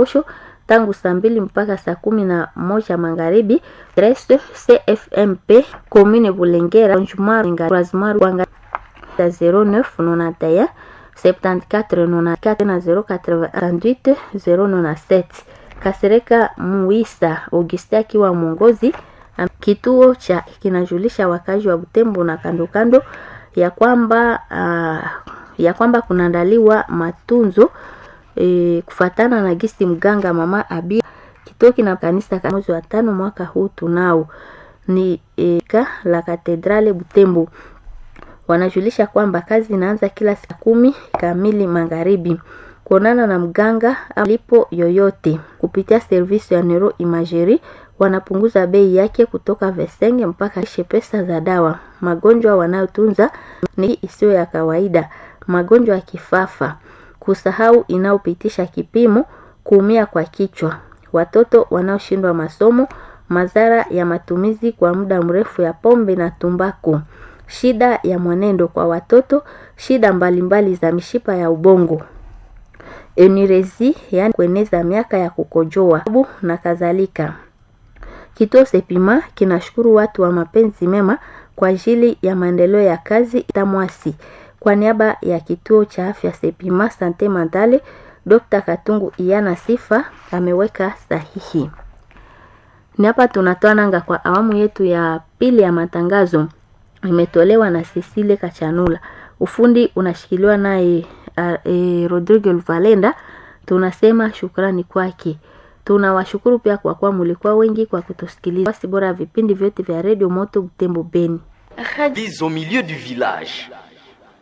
posho tangu saa mbili mpaka saa kumi na moja magharibi. Reste CFMP commune Bulengera Croisement Rwanga 0991 74 94 na 088 097 Kasereka Muisa Auguste akiwa mwongozi kituo cha kinajulisha wakazi wa Butembo na kando kando ya kwamba uh, ya kwamba kunaandaliwa matunzo e, kufatana na gisi mganga mama Abi kituo kina kanisa mwezi wa tano mwaka huu tunao ni e, ka la katedrale Butembo wanajulisha kwamba kazi inaanza kila saa kumi kamili magharibi. Kuonana na mganga alipo yoyote kupitia servisi ya neuro imagerie wanapunguza bei yake kutoka vesenge mpaka ishe pesa za dawa. Magonjwa wanayotunza ni isiyo ya kawaida, magonjwa ya kifafa, kusahau inayopitisha kipimo, kuumia kwa kichwa, watoto wanaoshindwa masomo, madhara ya matumizi kwa muda mrefu ya pombe na tumbaku, shida ya mwenendo kwa watoto, shida mbalimbali mbali za mishipa ya ubongo enurezi, yani kueneza miaka ya kukojoa na kadhalika. Kituo Sepima kinashukuru watu wa mapenzi mema kwa ajili ya maendeleo ya kazi Tamwasi. Kwa niaba ya kituo cha afya Sepima Sante Mandale, Dr. Katungu Iyana Sifa ameweka sahihi. Ni hapa tunatoa nanga kwa awamu yetu ya pili ya matangazo, imetolewa na Cecile Kachanula. Ufundi unashikiliwa naye e, Rodrigo Valenda. Tunasema shukrani kwake. Tunawashukuru pia kwa kuwa mulikuwa wengi kwa kutusikiliza. Basi bora vipindi vyote vya Radio Moto Butembo Beni. au milieu du village